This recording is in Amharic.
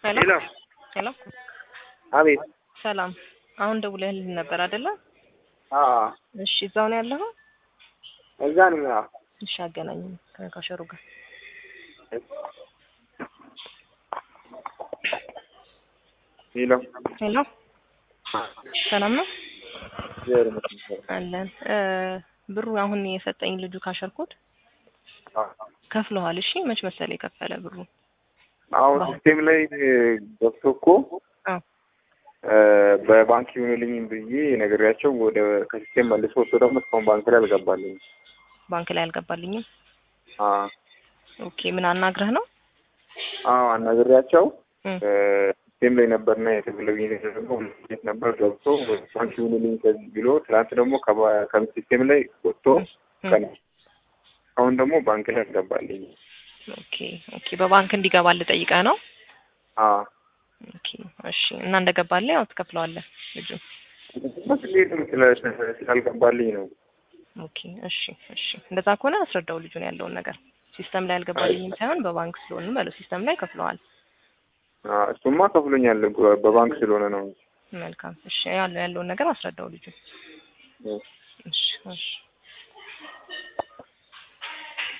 ሄሎ ሄሎ ሄሎ አቤት ሰላም። አሁን ደውለህልኝ ነበር አይደለ? አዎ እሺ፣ እዛው ነው ያለኸው? እዛ ነኝ አዎ እሺ፣ አገናኝም ከካሸሩ ጋር ሄሎ ሄሎ፣ ሰላም ነው እግዚአብሔር ይመስገን አለን። እ ብሩ አሁን የሰጠኝ ልጁ ካሸርኩት አዎ ከፍለዋል። እሺ፣ መች መሰለ የከፈለ ብሩ? አሁን ሲስቴም ላይ ገብቶ እኮ አዎ እ በባንክ ይሁንልኝ ብዬ ነግሬያቸው ወደ ከሲስቴም መልሶ ወጥቶ ደግሞ እስካሁን ባንክ ላይ አልገባልኝም። ባንክ ላይ አልገባልኝም። አዎ ኦኬ፣ ምን አናግረህ ነው? አዎ አናግሬያቸው እም፣ እ ሲስቴም ላይ ነበርና የተብለብኝ ደግሞ ቤት ነበር ገብቶ ወደ ባንክ ይሁንልኝ ከዚህ ብሎ ትናንት ደግሞ ከባ- ከሲስቴም ላይ ወጥቶ እም፣ ቀን አሁን ደግሞ ባንክ ላይ አልገባልኝም። ኦኬ ኦኬ፣ በባንክ እንዲገባልህ ጠይቀህ ነው? አዎ ኦኬ፣ እሺ። እና እንደገባልህ ያው ትከፍለዋለህ ልጁ። እንዴትም ስለ- ስላልገባልኝ ነው። ኦኬ፣ እሺ፣ እሺ። እንደዛ ከሆነ አስረዳው ልጁን ያለውን ነገር። ሲስተም ላይ አልገባልኝም ሳይሆን በባንክ ስለሆነ በለው ሲስተም ላይ ከፍለዋል። አዎ፣ እሱማ ከፍሎኛል በባንክ ስለሆነ ነው። መልካም። እሺ፣ ያለው ያለውን ነገር አስረዳው ልጁ። እ እሺ፣ እሺ።